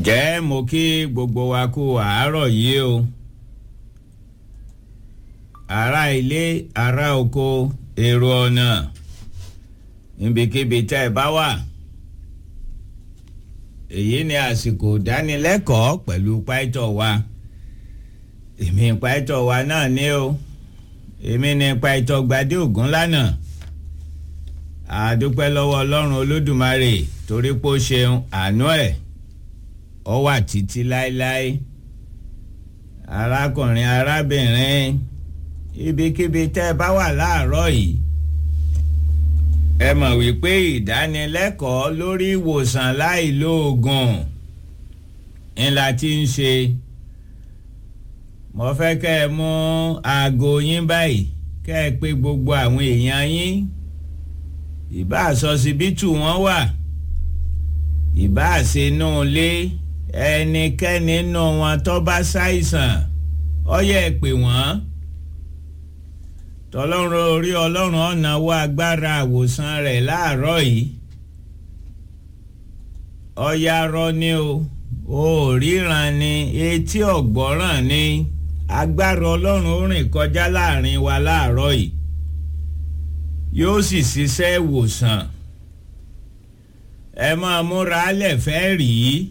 ǹjẹ́ mo kí gbogbo wa kú àárọ̀ yìí o ará ilé ará oko èrò ọ̀nà níbikíbi tẹ́ ẹ bá wà èyí ni àsìkò ìdánilẹ́kọ̀ọ́ pẹ̀lú pàìtọ́ wa èmi pàìtọ́ wa náà ní o èmi ni pàìtọ́ gbadé ògún lánàá àdúpẹ́ lọ́wọ́ ọlọ́run olódùmarè torí pé ó ṣeun àánú ẹ̀ ọ wà títí láéláé arákùnrin arábìnrin ibikíbi tẹ́ ẹ bá wà láàárọ̀ yìí ẹ mọ̀ wípé ìdánilẹ́kọ̀ọ́ lórí ìwòsàn láìlóògùn ńlá tí ń ṣe mo fẹ́ kẹ́ ẹ mú aago yín báyìí kẹ́ ẹ pé gbogbo àwọn èèyàn yín ìbá àsọsibítù wọn wà ìbá àṣenú ilé ẹnikẹ́ni nínú wọn tó bá ṣàìsàn ó yẹ pé wọ́n tọlọ́run orí ọlọ́run ọ̀nà wá agbára àwòsàn rẹ̀ láàárọ̀ yìí ọ̀yà rọ ni o ò ríran ni etí ọ̀gbọ́ràn ni agbára ọlọ́run ó rìn kọjá láàrin wa láàárọ̀ yìí yóò sì ṣiṣẹ́ ìwòsàn ẹ máa múra lẹ̀ fẹ́ rí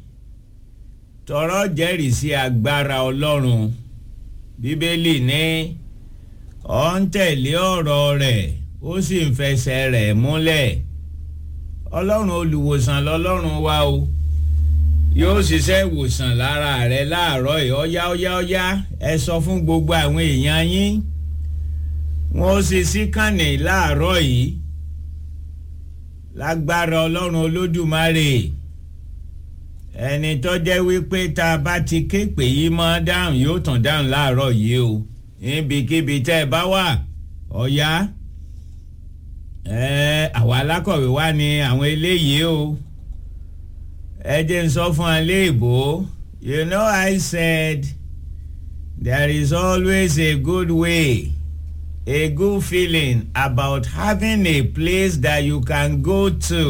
tọrọ jẹ́rìí sí agbára ọlọ́run bíbélì ní ọ ń tẹ̀lé ọ̀rọ̀ rẹ̀ ó sì ń fẹsẹ̀ rẹ̀ múlẹ̀ ọlọ́run olùwòsàn lọ́lọ́run wa o yóò ṣiṣẹ́ ìwòsàn lára rẹ̀ láàárọ̀ yìí ọ̀yá ọ̀yá ọ̀yá ẹ sọ fún gbogbo àwọn èèyàn yín wọ́n sì sí kànnì láàárọ̀ yìí lágbára ọlọ́run olódùmarè ẹni tó jẹ́ wípé tá a bá ti ké pè yí mọ́ dáhùn yóò tàn dáhùn láàárọ̀ yìí o níbikíbi tẹ́ ẹ bá wà ọ̀yá àwọn alákọ̀wé wa ni àwọn eléyìí o ẹ jẹ́ n sọ fún ẹ léèbó you know I said there is always a good way a good feeling about having a place that you can go to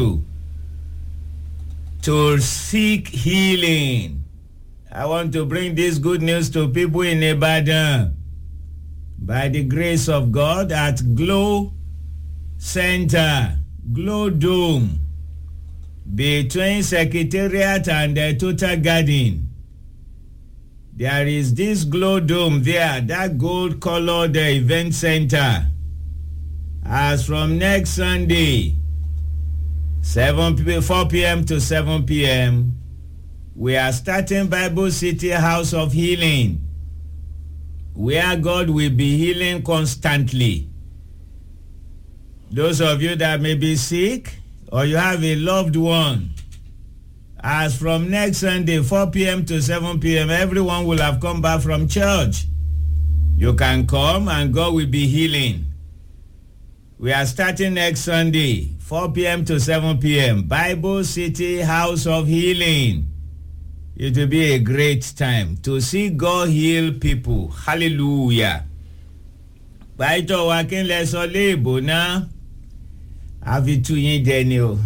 to seek healing. I want to bring this good news to people in Ibadan. By the grace of God at Glow Center, Glow Dome, between Secretariat and the Total Garden. There is this glow dome there, that gold colored event center. As from next Sunday, 7 p 4 p.m. to 7 p.m., we are starting Bible City House of Healing, where God will be healing constantly. Those of you that may be sick or you have a loved one, as from next Sunday, 4 p.m. to 7 p.m., everyone will have come back from church. You can come and God will be healing. We are starting next Sunday, 4 p.m. to 7 p.m. Bible City House of Healing. It will be a great time to see God heal people. Hallelujah. Báyìí wa kí n lẹ sọ léèbó náà, a fi tú yín jẹ ni o.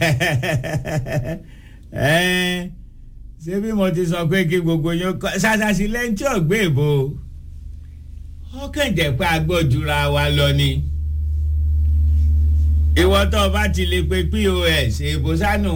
Ṣé bí mo ti sọ pé kí gbogbo yín kọ́ ṣàṣàṣì lẹ́yìn tí ò gbé ìbò? Ọkàn jẹ́ pé agbójúra wa lọ ni ìwọ tó o bá ti lè pe pos èbó sánú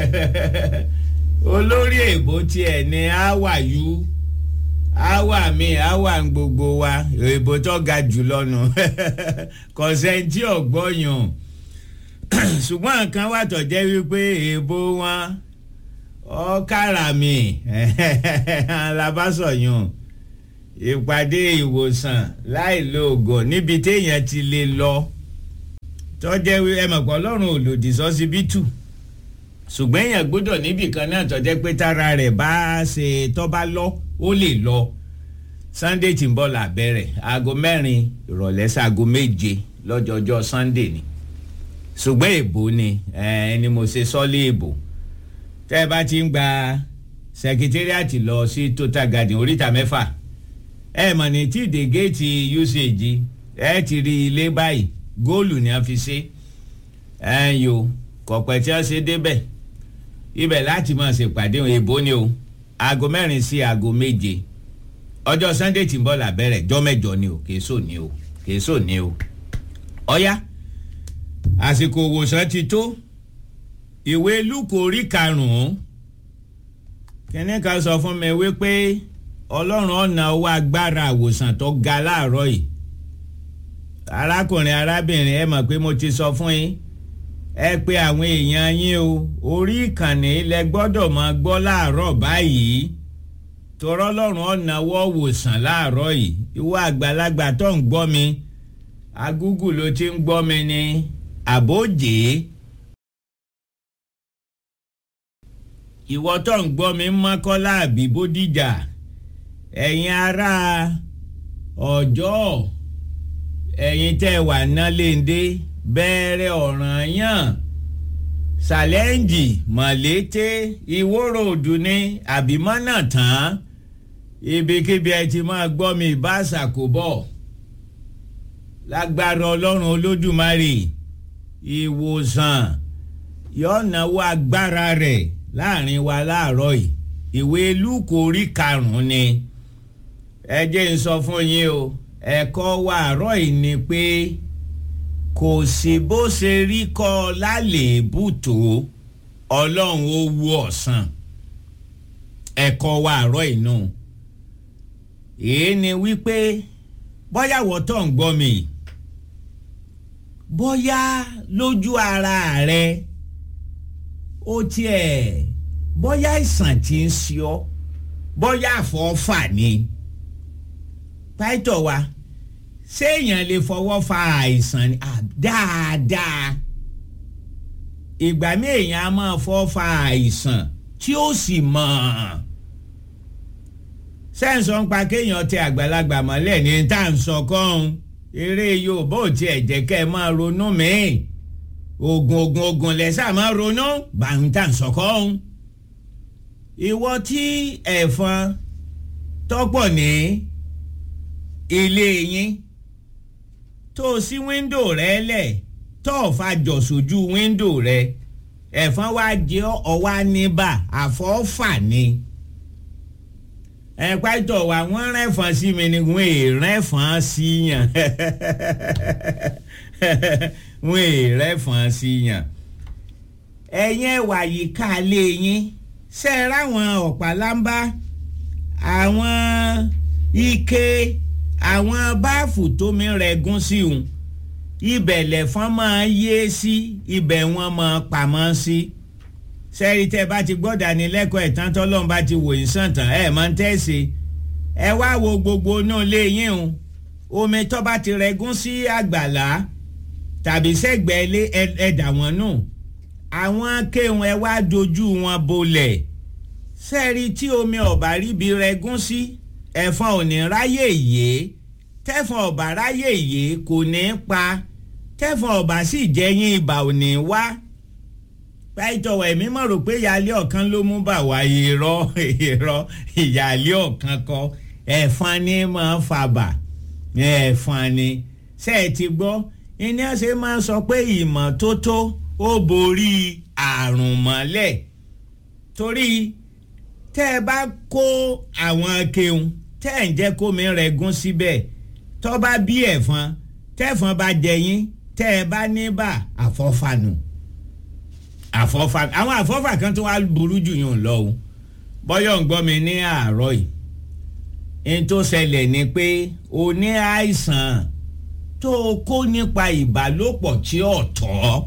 olórí èbó tiẹ̀ ní àwàyú àwà mi àwà ń gbogbo wa èbó tó ga jù lọ́nu kọ̀sẹ́ntì ọ̀gbọ́yàn ṣùgbọ́n nǹkan wà tó jẹ́ wípé èbó wọn ọ̀kàrà mi alábàṣọ̀yàn ìpàdé ìwòsàn láìlóògùn níbi téèyàn ti lè lọ tọ́jẹ́ ẹ mọ̀ pé ọlọ́run ò lòdì sọ́sibítù ṣùgbọ́n èèyàn gbọ́dọ̀ níbì kan náà tọ́jẹ́ pé tára rẹ̀ bá ṣe tọ́ bá lọ ó lè lọ sunday tí ń bọ̀ làbẹ̀rẹ̀ aago mẹ́rin ìrọ̀lẹ́ sáago méje lọ́jọ́jọ́ sunday ni ṣùgbọ́n èbó ni ẹni mo ṣe sọ́lé èbó tẹ́ ẹ bá ti ń gba secretariat lọ sí total garden oríta mẹ́fà ẹ mọ̀ ní tí ìdè géètì usage ẹ ti rí ilé báyìí góòlù ni a fi ṣe ẹ̀yìn o kọ̀pẹ́ tí wọ́n ṣe débẹ̀ ibẹ̀ láti máa ṣèpàdé èbó ni o aago mẹ́rin sí aago méje ọjọ́ sunday tí ń bọ̀ làbẹ̀rẹ̀ jọ́ mẹ́jọ ni o kìí sò ní o kìí sò ní o ọ̀ya àsìkò òwòsàn ti tó ìwé lúkò orí karùn-ún kínní kan sọ fún mi wípé ọlọ́run ọ̀nà owó agbára àwòsàn tó ga láàárọ̀ yìí arákùnrin arábìnrin ẹ mọ̀ pé mo ti sọ fún yín ẹ pé àwọn èèyàn yín o orí ìkànnì lẹ gbọ́dọ̀ máa gbọ́ láàárọ̀ báyìí torọ́ lọ́rùn ọ̀nà wọ́ wòsàn láàárọ̀ yìí ìwọ àgbàlagbà tó ń gbọ́ mi agúgù ló ti ń gbọ́ mi ní àbójé ìwọ tó ń gbọ́ mi mọ́kọ́lá àbí bódìjà ẹ̀yin ará ọjọ́ ẹ̀yin tẹ́ wà náléndé bẹ̀rẹ̀ ọ̀ràn yàn ṣàlẹ́ǹjì mọ̀lété ìwóró òdù ní àbímọ́nà tán ibikíbi ẹ ti máa gbọ́ mi bá ṣàkóbọ̀ lágbára ọlọ́run olódùmarè ìwòsàn yọ̀ọ̀nàwó agbára rẹ̀ láàrin wa láàárọ̀ yìí ìwé lúkò orí karùn-ún ni ẹ jẹ́ ń sọ fún yín o ẹ̀kọ́ wa àárọ̀ yìí ni pé kò sí bó ṣe rí kọ́ lálèébù tó ọlọ́run ó wú ọ̀sán ẹ̀kọ́ wa àárọ̀ yìí nù èyí ni wípé bóyá wọ́tọ̀ ń gbọ́ mi bóyá lójú ara rẹ ó tiẹ̀ bóyá ìsàn tí ń ṣe ọ́ bóyá àfọ́fà ni pàìtọ̀ wa séèyàn lè fọwọ́ fa àìsàn ni dáadáa ìgbà míì èèyàn á máa fọ́ fa àìsàn tí ó sì mọ̀ sẹ́ǹsọ̀ ń pa kéèyàn tẹ àgbàlagbà mọ́lẹ̀ ní tá à ń sọ kọ́hún eré Yorùbá ò tiẹ̀ jẹ́ kẹ́ ẹ máa ronú míì oògùn oògùn oògùn lẹ́sà máa ronú bàǹ tá à ń sọ kọ́hún ìwọ tí ẹ̀fọn tọ́pọ̀ ní ilé yín tó o sí wíńdò rẹ lẹ̀ tó o fa jọ̀ sójú wíńdò rẹ ẹ̀fọn wá jẹ́ ọwá níbà àfọ́fà ni ẹ pàtó wa wọ́n rẹ́fọn sí mi ni wọ́n è rẹ́fọn sí yàn wọ́n è rẹ́fọn sí yàn ẹ̀yin ẹ̀wà yìí ká lé yín ṣe é ráwọn ọ̀pálámbá àwọn ike àwọn báàfù tómi rẹ̀gún sí òun ibẹ̀ lẹ̀fọn máa yé sí ibẹ̀ wọ́n máa pamọ́ sí sẹ́rí tẹ́ bá ti gbọ́dọ̀ ànilẹ́kọ̀ọ́ ẹ̀tàn tọ́lọ́run bá ti wò yín sàn tán ẹ̀ máa ń tẹ̀sí ẹ wá wo gbogbo inú ilé yín o omi tó bá ti rẹ̀gún sí àgbàlá tàbí sẹ́gbẹ̀ẹ́ ilé ẹ̀dà wọn nù àwọn akéwọn ẹ wá dojú wọn bolẹ̀ sẹ́rí tí omi ọ̀bà ríbi rẹ̀gún sí ẹ̀fọn ò ní ráyè yé tẹ́fọn ọ̀bà ráyè yé kò ní pa tẹ́fọn ọ̀bà sì jẹ́yìn ibà ò ní wá pàìtọ̀wọ̀ ẹ̀mí mọ̀ rò pé ìyáálé ọ̀kan ló mú bà wá irọ́ irọ́ ìyáálé ọ̀kan kọ ẹ̀fọn ni máa ń fàbà ẹ̀fọn ni ṣé ẹ ti gbọ́ ìní ọ̀sẹ̀ máa ń sọ pé ìmọ́tótó ó borí àrùn mọ́lẹ̀ torí tẹ́ ẹ bá kó àwọn akéwọn tẹ́ ẹ̀ ń jẹ́ kómi rẹ̀ gún síbẹ̀ tọ́ bá bí ẹ̀fọn tẹ́fọn bá jẹ yín tẹ́ ẹ bá ní bà àfọ́fànù àfọ́fà àwọn àfọ́fà kan tó wá burú jù yàn lọ o bọ́yọ̀ ń gbọ́ mi ní àárọ̀ yìí n tó ṣẹlẹ̀ ni pé o ní àìsàn tó o kó nípa ìbálòpọ̀ tí ò tọ́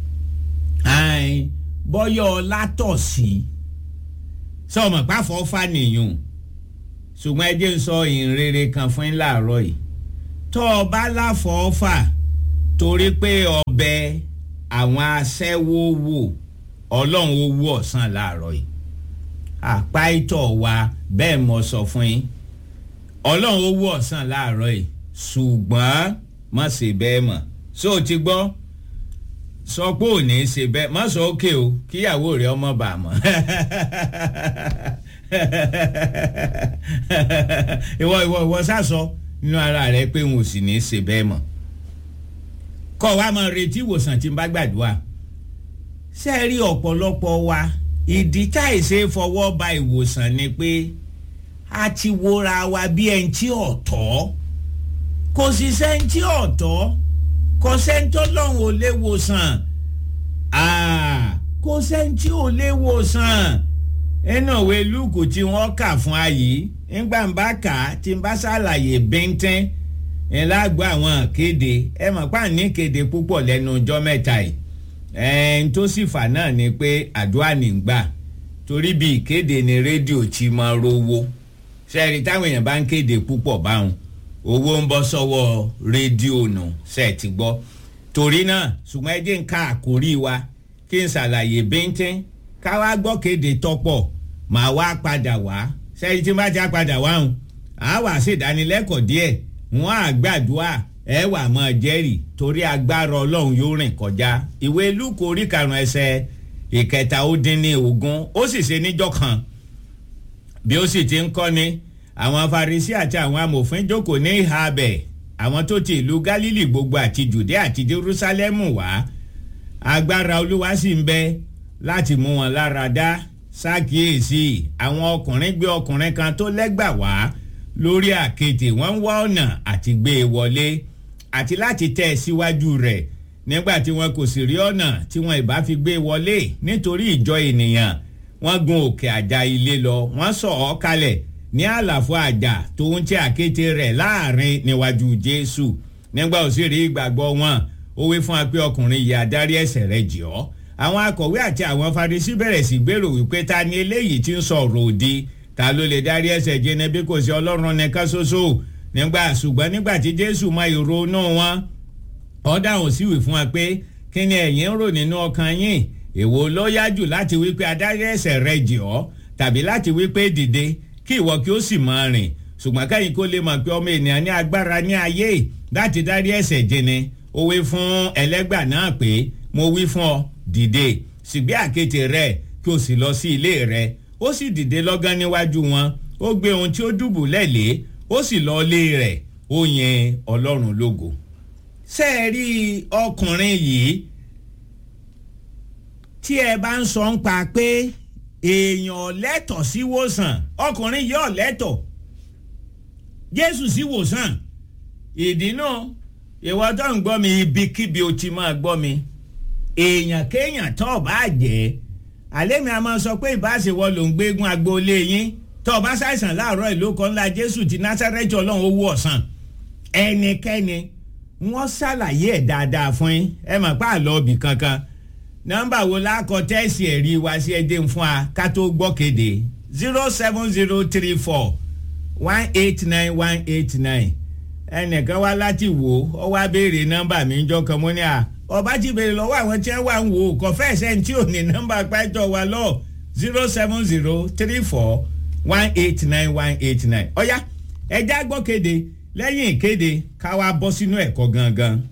bọ́yọ̀ látọ̀sí sọmọ pàfọ́fà nìyẹn ṣùgbọ́n ẹ jẹ́ ń sọ ìrere kan fún yín láàárọ̀ yìí tó o bá láfọ́fà torí pé ọbẹ̀ àwọn aṣẹ́wó wò ọlọ́run ó wú ọ̀sán láàárọ̀ yìí àpá ìtọ̀ wa bẹ́ẹ̀ mọ̀ sọ fún yín ọlọ́run ó wú ọ̀sán láàárọ̀ yìí ṣùgbọ́n má ṣe bẹ́ẹ̀ mọ̀ ṣó o ti gbọ́ sọ pé ò ní í ṣe bẹ́ẹ̀ má sọ ókè o kíyàwó rẹ ọmọ bà mọ́ ìwọ ìwọ ìwọ sásọ nínú ara rẹ pé n ò sì ní í ṣe bẹ́ẹ̀ mọ́ kọ́ wa máa retí ìwòsàn tí n bá gbàdúrà ṣe rí ọ̀pọ̀lọpọ̀ wa ìdí táìsè fọwọ́ ba ìwòsàn ni pé a ti wora wa bí ẹni tí ọ̀tọ̀ kò sì sẹ́ńtì ọ̀tọ̀ kò sẹ́ńtọ́ lọ́hùn ò lè wòsàn kò sẹ́ńtì ò lè wòsàn ẹnà òwe lúùkù tí wọ́n kà fún ayé ńgbà ń bá kà á tí ń bá ṣàlàyé bíntín ẹ̀ lágbo àwọn kéde ẹ mọ̀ pa ní kéde púpọ̀ lẹ́nu ọjọ́ mẹ́ta yìí ẹ̀ẹ́n tó sì fà náà ni pé àdúrà nígbà torí bí ìkéde ni rédíò ti máa rówó sẹ́ẹ̀rì táwọn èèyàn bá ń kéde púpọ̀ báwọn owó ń bọ́ sọ́wọ́ rédíò nù ṣe ti gbọ́ torí náà ṣùgbọ́n ẹ jẹ́ ń ka àkórí wa kí n ṣàlàyé bíntín ká wá gbọ́ kéde tọ́pọ̀ màá wá padà wá sẹ́yìn tí n bá ti padà wá hùn á wà sí ìdánilẹ́kọ̀ọ́ díẹ̀ wọ́n á gbàdúrà ẹ wà mọ́ jẹ́rìí torí agbára ọlọ́run yóò rìn kọjá ìwé lúkọ orí karùn-ún ẹsẹ̀ ìkẹta ó dín ní ogún ó sì ṣe níjọ́ kan bí ó sì ti ń kọ́ni àwọn Farisí àti àwọn amòfin jókòó ní ìhà abẹ̀ àwọn tó ti ìlú Gálílì gbogbo àti Jùdé àti Jerúsálẹ́mù wá agbára olúwa sì ń bẹ láti mú wọn lára dá ṣàkíyèsí àwọn ọkùnrin gbé ọkùnrin kan tó lẹ́gbà wá lórí àkéte wọ́n ń wá ọ̀nà àti gbé e wọlé àti láti tẹ̀ ẹ́ síwájú rẹ̀ nígbà tí wọn kò sì rí ọ̀nà tí wọn ìbá fi gbé e wọlé nítorí ìjọ ènìyàn wọ́n gun òkè àjà ilé lọ wọ́n sọ̀ ọ́ kalẹ̀ ní àlàfo àjà tó ń tẹ àkéte rẹ̀ láàrin níwájú Jésù nígbà ó sì rí ìgbàgbọ́ wọn ó wí fún wa pé ọkùnrin yìí adarí ẹ̀ṣẹ̀ rẹ̀ jì ọ́ àwọn akọ̀wé àti àwọn Farisí bẹ̀rẹ̀ sí gbèrò wípé ta ni eléyìí tí ń sọ̀rọ̀ òdì ta ló lè dárí ẹ̀ṣẹ̀ jẹnẹ bí kò sí Ọlọ́run nìkan ṣoṣo nígbà ṣùgbọ́n nígbà tí Jésù mọ ìrònú wọn ó dáhùn sí wí fún wa pé kí ni ẹ̀yin ń rò nínú ọkàn yín èwo ló yá jù láti wí pé adarí ẹ̀ṣẹ̀ rẹ̀ jì ọ́ tàbí láti wí pé dìde kí ìwọ kí ó sì máa rìn ṣùgbọ́n káyìn kó lè mọ̀ pé ọmọ ènìyàn ní agbára ní ayé láti dárí ẹ̀ṣẹ̀ jẹnẹ ó wí fún ẹlẹ́gbà náà pé mo wí fún ọ dìde sígbé àkéte rẹ kí o sì lọ sí ilé rẹ ó sì dìde lọ́gán níwájú wọn ó gbé ohun tí ó dùbúlẹ̀ lé ó sì lọ lé rẹ̀ ó yìn ọlọ́run lógo. ṣé ẹ rí ọkùnrin yìí tí ẹ bá ń sọ ń pa pé èèyàn lẹ́tọ̀ sí wòsàn ọkùnrin yìí ò lẹ́tọ̀ jésù sí wòsàn ìdí náà ìwọ tó ń gbọ́ mi ibikíbi o ti máa gbọ́ mi èèyàn kéèyàn tó o bá jẹ́ àlẹ́ mi a máa sọ pé ìbáṣewọ́ ló ń gbégun agboolé yín tó o bá ṣàìsàn láàárọ̀ ìlú kan ńlá jésù ti násárẹ́tì ọlọ́run owó ọ̀sán ẹnikẹ́ni wọ́n ṣàlàyé ẹ̀ dáadáa fún yín ẹ mọ̀ pé àlọ́ ọbì kankan nọ́mbà wo lákọ tẹ́sì ẹ̀rí wá sí ẹdín fún wa ká tó gbọ́ kéde zero seven zero three four one eight nine one eight nine ẹnìkan wá láti wò ó wá béèrè nọ́mbà mi ń jọ kan mọ́ ní à ọba ti béèrè lọ́wọ́ àwọn tí wọ́n wà ń wò ó kò fẹ́ sẹ́ni tí ò ní nọ́mbà pẹ́jọ wa lọ zero seven zero three four one eight nine one eight nine ọ̀yá ẹja gbọ́ kéde lẹ́yìn ìkéde ká wá bọ́ sínú ẹ̀kọ́ gangan.